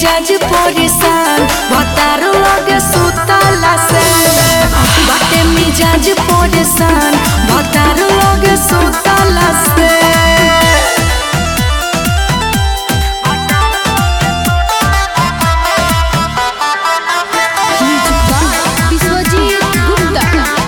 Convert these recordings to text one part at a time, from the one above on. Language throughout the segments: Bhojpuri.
मिजाज परेशान भतार लगे सुतला से बाटे मिजाज परेशान भतार लगे सुतला से विश्वजीत गुप्ता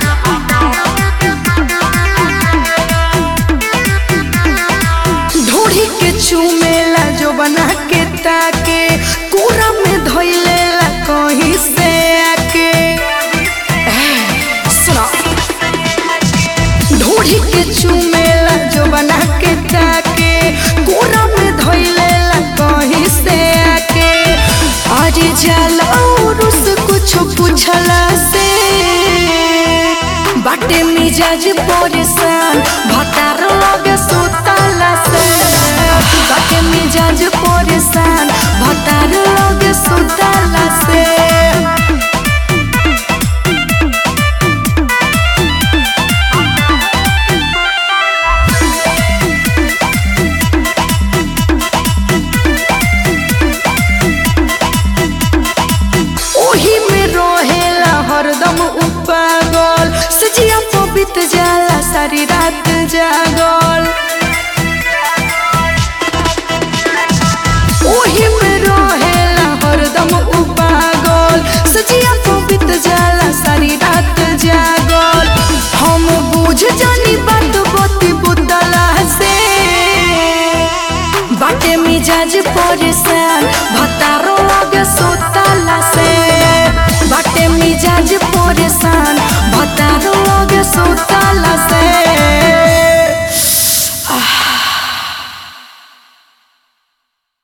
ढूढ़ी के चूमेला जो बना के ताके कोरा में धोइलेला कहीं से आके सुनो ढूढ़ी के चूमेला जो बना के ताके कोरा में धोइलेला कहीं से आके अरे जाला और उस कुछ पूछला से बाटे मिजाज परेशान भतार लगे सुतला से बाटे मिजाज परेशान भतार लगे सुतला से ओही में रहेला हरदम उपागल सजिया पबित जाला सारी रात जागल ओही में रहेला हरदम उपागल सजिया पबित जाला सारी रात जागल हम बुझ जानी बात बती बुतला से बाटे मिजाज परेशान भतारो